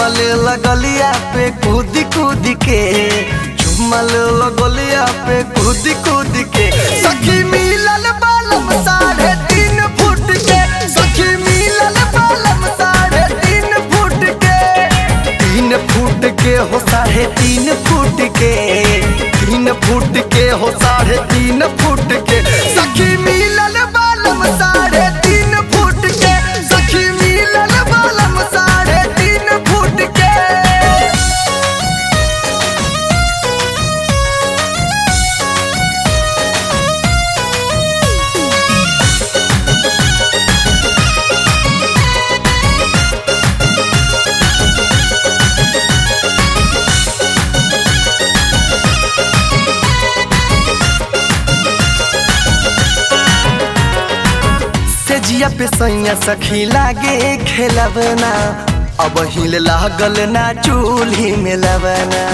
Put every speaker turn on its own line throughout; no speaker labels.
चुमल लगलिया पे कूद कूद के चुमल लगलिया पे कूद कूद के सखी मिलल बालम साढ़े तीन फुट के सखी मिलल बालम साढ़े तीन फुट के तीन फुट के हो साढ़े तीन फुट के तीन फुट के हो साढ़े तीन फुट के सखी मिलल बालम साढ़े तीन फुट के सखी मिलल बालम साढ़े तीन फुट के से जिया पे सैया सखी लागे खेलबना अब हिल लागल ना चूल्ही में लबना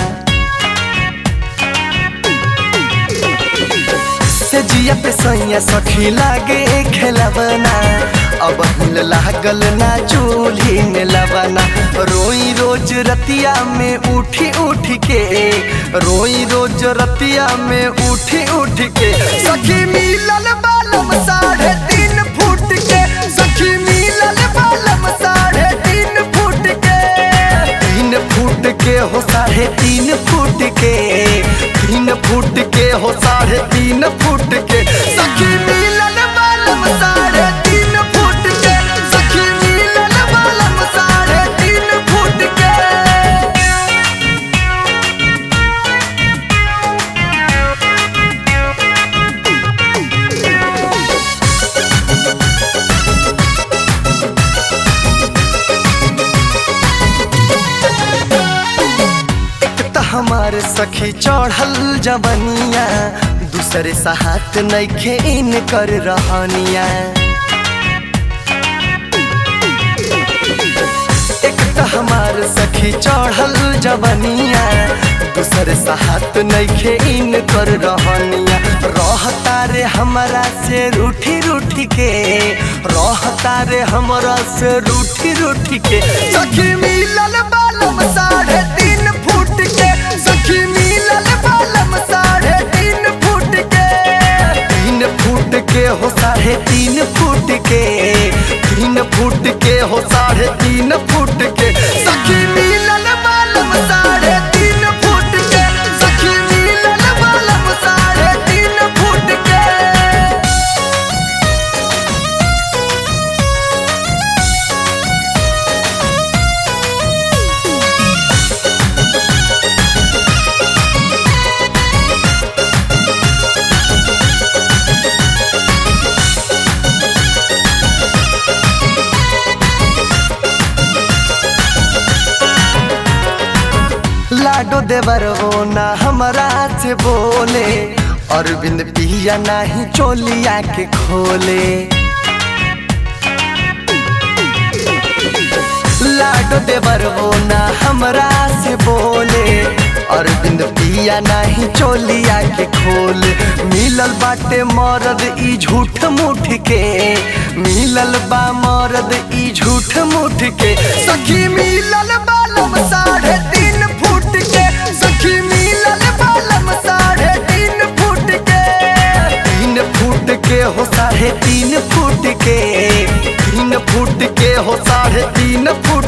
से जिया पे सैया सखी लागे खेलबना अब हिल लागल ना चूल्ही में लबना रोई रोज रतिया में उठी उठ के रोई रोज रतिया में उठी उठ के सखी मिलल बालम साढ़े तीन फुट के सखी मिलल बालम साढ़े तीन फुट के तीन फुट के हो साढ़े तीन फुट के तीन फुट के हो साढ़े तीन फुट के सखी मिलल बालम साढ़े तीन फुट के सखी मिलल बालम साढ़े तीन फुट के एक त हमार सखी चढ़ल जवनिया दूसरे साहत नइखे इन कर रहनिया एक त हमार सखी चढ़ल जवनिया दूसरे साहत नइखे इन कर रहनिया रहता रे हमरा से रूठी रूठी के रहता रे हमरा से रूठी रूठी के सखी मिलल बालम साढ़े तीन फुट के सखी मिलल बालम साढ़े तीन फुट के तीन फुट के हो साढ़े तीन फुट के तीन फुट के हो साढ़े तीन फुट के सखी मिलल बालम साढ़े तीन फुट के सखी मिलल बालम साढ़े तीन फुट के लाडो देवर वो ना हमरा से बोले अरविंद पिया नाही चोलिया के खोले लाडो देवर वो ना हमरा से बोले अरविंद पिया नाही चोलिया के खोले मिलल बाटे मरद ई झूठ मुठ के मिलल बा मरद ई झूठ मुठ के सखी मिलल बालम साढ़े तीन फुट के सखी मिलल बालम साढ़े तीन फुट के तीन फुट के हो साढ़े तीन फुट के तीन फुट के हो साढ़े तीन फुट